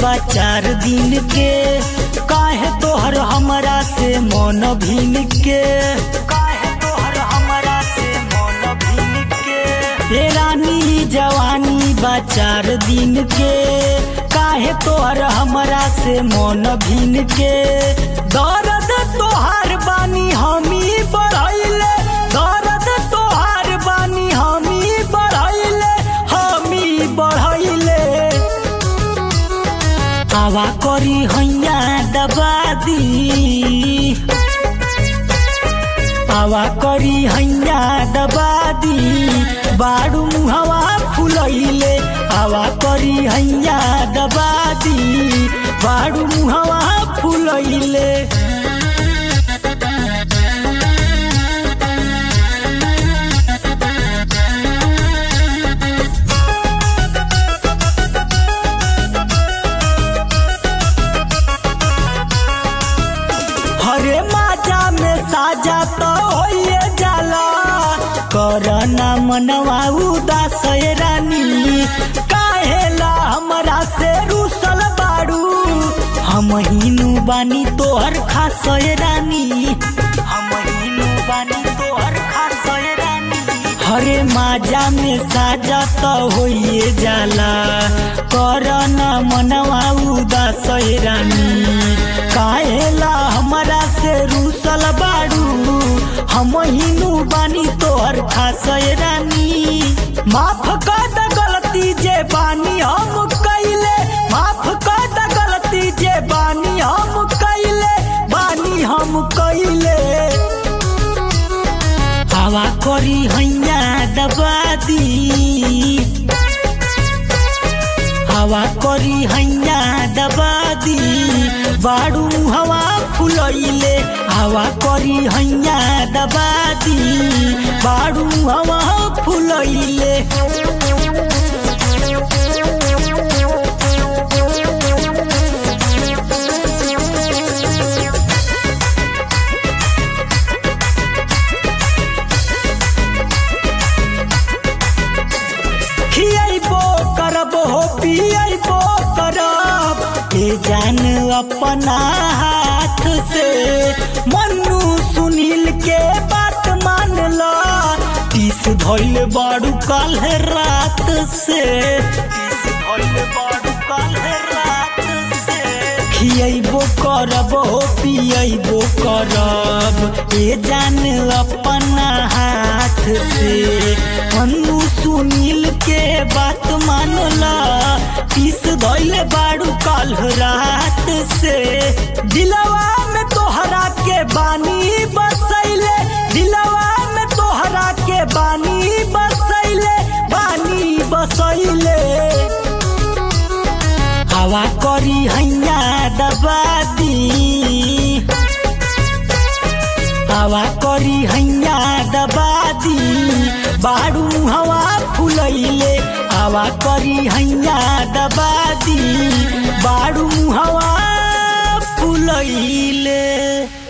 बा चार दिन के काहे तोहर हमरा से मन भीन के काहे तोहर हमरा से मन भीन के हे रानी जवानी बा चार दिन के काहे तोहर हमरा से मन भीन के दर्द तोहार बानी हमी बढ़ैले दर्द तोहार बानी हमी बढ़ैले हमी बढ़ैले आवा करी हैया दबा दी आवा करी हैया दबा दी बाड़ू मुहवा फुलैले आवा करी हैया दबा दी बाड़ू मुहवा फुलैले हरे माजा में साजा तो होइए जाला करना मनवा उदास ये रानी काहेला हमरा से रूसल बाड़ू हम हिनु बानी तोहर खास ये रानी हम हिनु बानी तोहर खास ये रानी हरे माजा में साजा तो होइए जाला करना मनवा उदास ये रानी काहेला हमरा से रूसल बाड़ू हम हिनु बानी तोहर खास ये रानी माफ कर द गलती जे बानी हम कैले माफ कर द गलती जे बानी हम कैले बानी हम कैले हवा करी हैया दबा दी हवा करी हैया दबा दी बाड़ू हवा फुलैले हवा करी हैया दबा दी बाड़ू हवा फुलैले खियबो करब हो पियबो करब ए जान अपना हाथ से मन्नू सुनील के बात मान ला तीस धैल बाड़ू काल रात से तीस धैल बाड़ू काल रात से खियबो करब हो पियबो करब ए जान अपना हाथ से मन्नू सुनील के बात मानला पीस धैले बाड़ू काल रात से दिलवा में तोहरा के बानी बसैले दिलवा में तोहरा के बानी बसैले बानी बसैले हवा करी हैया दबा दी हवा करी हैया दबा दी बाड़ू हवा फुलैले हवा करी हैया दबा दी बाड़ू हवा फुलैले